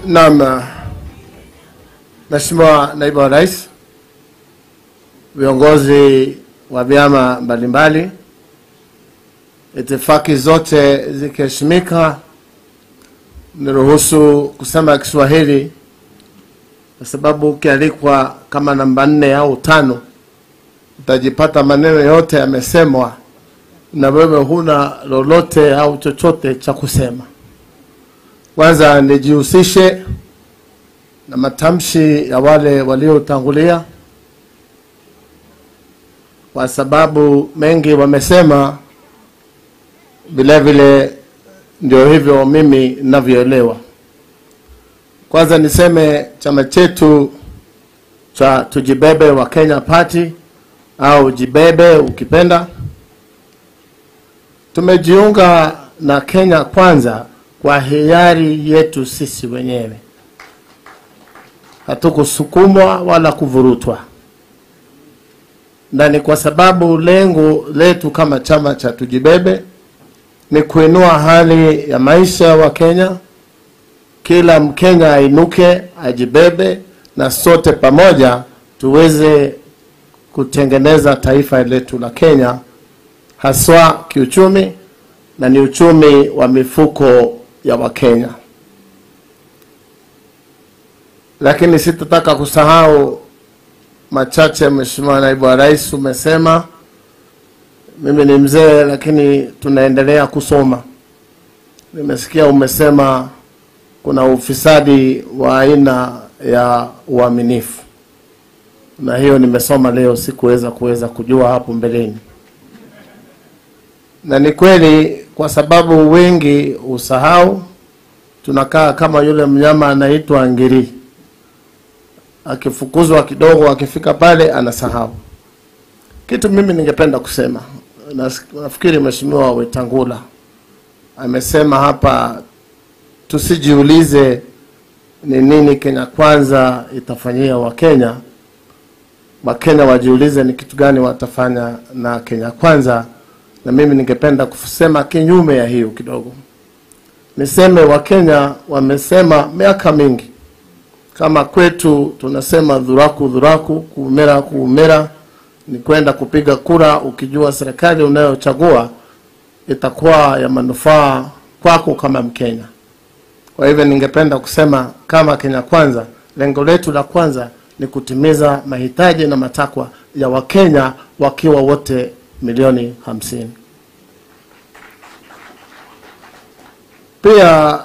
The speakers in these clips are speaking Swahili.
Naam, Mheshimiwa Naibu wa Rais, viongozi wa vyama mbalimbali, itifaki zote zikiheshimika, niruhusu kusema Kiswahili kwa sababu ukialikwa kama namba nne au tano utajipata maneno yote yamesemwa na wewe huna lolote au chochote cha kusema. Kwanza nijihusishe na matamshi ya wale waliotangulia, kwa sababu mengi wamesema, vile vile ndio hivyo mimi ninavyoelewa. Kwanza niseme chama chetu cha Tujibebe wa Kenya Party au Jibebe ukipenda, tumejiunga na Kenya Kwanza kwa hiari yetu sisi wenyewe, hatukusukumwa wala kuvurutwa, na ni kwa sababu lengo letu kama chama cha Tujibebe ni kuinua hali ya maisha wa Kenya, kila Mkenya ainuke, ajibebe, na sote pamoja tuweze kutengeneza taifa letu la Kenya, haswa kiuchumi, na ni uchumi wa mifuko ya Wakenya. Lakini sitataka kusahau machache, Mheshimiwa Naibu wa Rais, umesema mimi ni mzee, lakini tunaendelea kusoma. Nimesikia umesema kuna ufisadi wa aina ya uaminifu, na hiyo nimesoma leo, sikuweza kuweza kujua hapo mbeleni, na ni kweli, kwa sababu wengi usahau. Tunakaa kama yule mnyama anaitwa ngiri, akifukuzwa kidogo, akifika pale anasahau kitu. Mimi ningependa kusema, nafikiri Mheshimiwa Wetangula amesema hapa tusijiulize ni nini Kenya Kwanza itafanyia Wakenya. Wakenya wajiulize ni kitu gani watafanya na Kenya Kwanza, na mimi ningependa kusema kinyume ya hiyo kidogo. Niseme Wakenya wamesema miaka mingi, kama kwetu tunasema dhuraku dhuraku, kuumera kuumera, ni kwenda kupiga kura ukijua serikali unayochagua itakuwa ya manufaa kwako kama Mkenya. Kwa hivyo ningependa kusema kama Kenya Kwanza, lengo letu la kwanza ni kutimiza mahitaji na matakwa ya Wakenya wakiwa wote milioni hamsini. Pia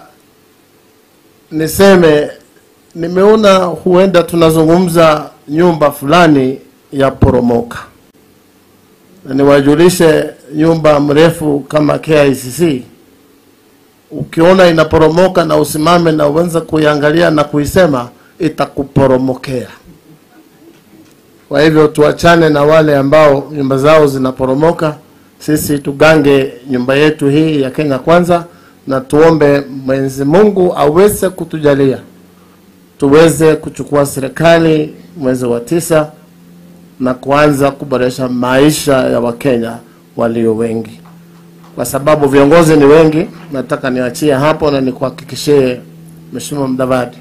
niseme nimeona huenda tunazungumza nyumba fulani ya poromoka, na niwajulishe nyumba mrefu kama KICC ukiona inaporomoka na usimame na uanze kuiangalia na kuisema, itakuporomokea. Kwa hivyo tuachane na wale ambao nyumba zao zinaporomoka. Sisi tugange nyumba yetu hii ya Kenya Kwanza, na tuombe Mwenyezi Mungu aweze kutujalia tuweze kuchukua serikali mwezi wa tisa na kuanza kuboresha maisha ya Wakenya walio wengi kwa sababu viongozi ni wengi. Nataka niachie hapo na nikuhakikishie Mheshimiwa Mdavadi,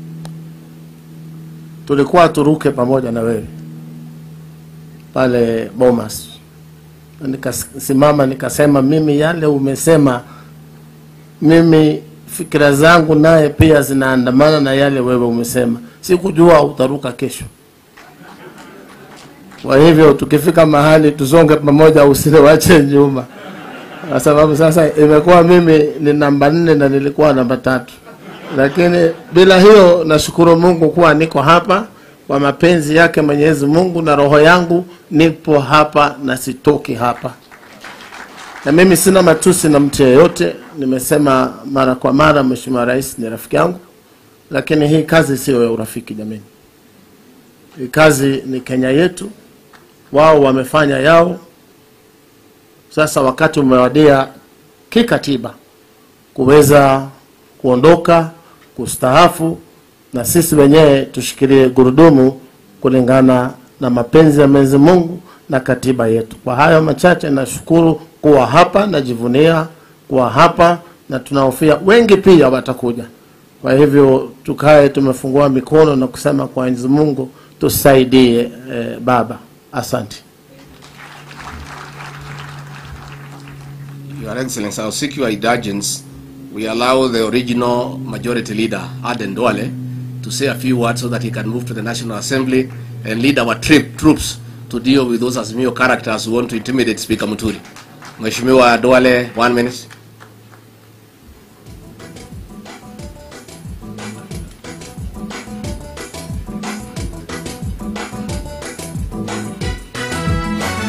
tulikuwa turuke pamoja na wewe pale Bomas, na nikasimama nikasema, mimi yale umesema, mimi fikira zangu naye pia zinaandamana na yale wewe umesema. Sikujua utaruka kesho. Kwa hivyo tukifika mahali tusonge pamoja, usiniwache nyuma kwa sababu sasa imekuwa mimi ni namba nne na nilikuwa namba tatu, lakini bila hiyo nashukuru Mungu kuwa niko hapa kwa mapenzi yake Mwenyezi Mungu, na roho yangu nipo hapa na sitoki hapa, na mimi sina matusi na mtu yeyote. Nimesema mara kwa mara, Mheshimiwa Rais ni rafiki yangu, lakini hii kazi sio ya urafiki jamani. Hii kazi ni Kenya yetu, wao wamefanya yao sasa wakati umewadia kikatiba kuweza kuondoka kustaafu, na sisi wenyewe tushikilie gurudumu kulingana na mapenzi ya Mwenyezi Mungu na katiba yetu. Kwa hayo machache, nashukuru kuwa hapa, najivunia kuwa hapa, na tunahofia wengi pia watakuja. Kwa hivyo tukae tumefungua mikono na kusema kwa Mwenyezi Mungu tusaidie eh, baba. Asante. Your Excellency, I'll seek your indulgence. We allow the original majority leader, Aden Duale, to say a few words so that he can move to the National Assembly and lead our trip, troops to deal with those Azimio characters who want to intimidate Speaker Muturi. Mheshimiwa Duale, one minute.